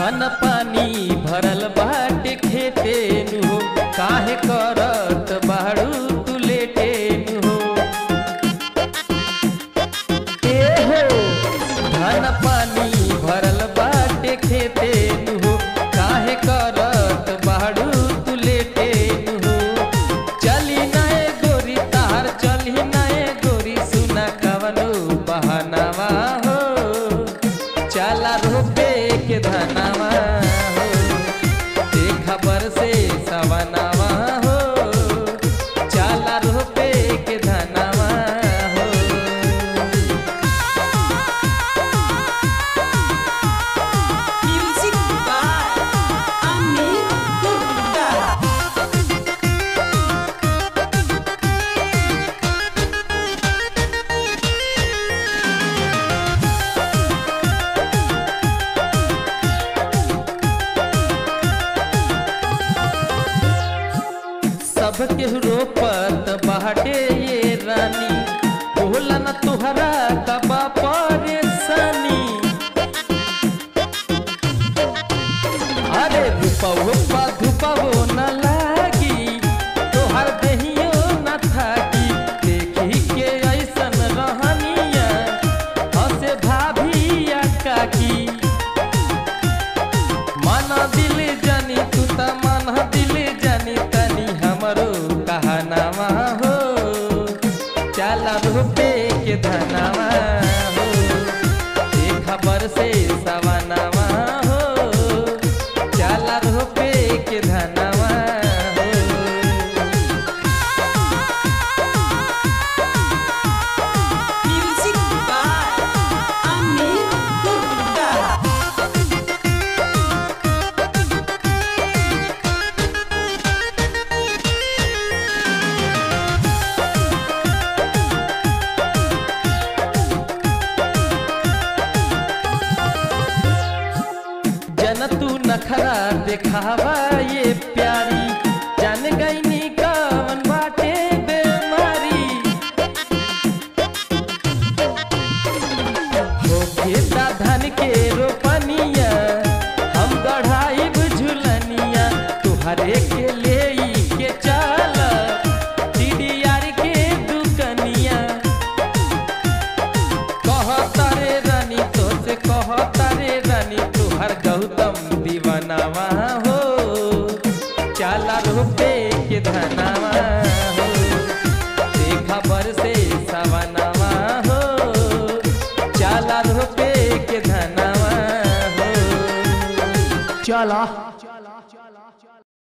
धन पानी भरल बाटे खेते नु हो काहे करत बाड़ू तू लेटे नु हो ए हो धन पानी भरल बाटे खेते नु हो काहे करत बाड़ू तू लेटे नु हो चली नए गोरी तार चली नए गोरी सुना कवनो बहनावा हो चला रोपे के धनावा हो ते खबर से सवनावा हो चला रोपे के धनावा हो Music by Amir Gupta. सबके रोपत बाटे ये रानी बोला न तुहरा कबा परेशानी अरे रुपवो पा धुपवो न लागी तोहर देहियो न थाकी देखी के ऐसन रहनिया हसे भाभिया काकी मन दिल जानी तू त मन दिल जानी तनी हमरो कहनावा हो चल रुपे के धनावा हो ए खबर से सवनावा हो चल रुपे के धनावा हो Music by Amir Gupta. जन तू नखरा दिखावा ये प्यारी जान गईनी कवन बाटे बेमारी हो खेता धन के रोपनिया हम गढ़ाई झुलनिया तुहरे के ले के चल टीडीआर के दुकनिया कहतारे रानी तो से कहतारे रानी तुहर गौतम दीवानावा हो चाला रुपे के धनावा हो ते खबर से सवनावा हो चाला रुपे के धनावा हो चला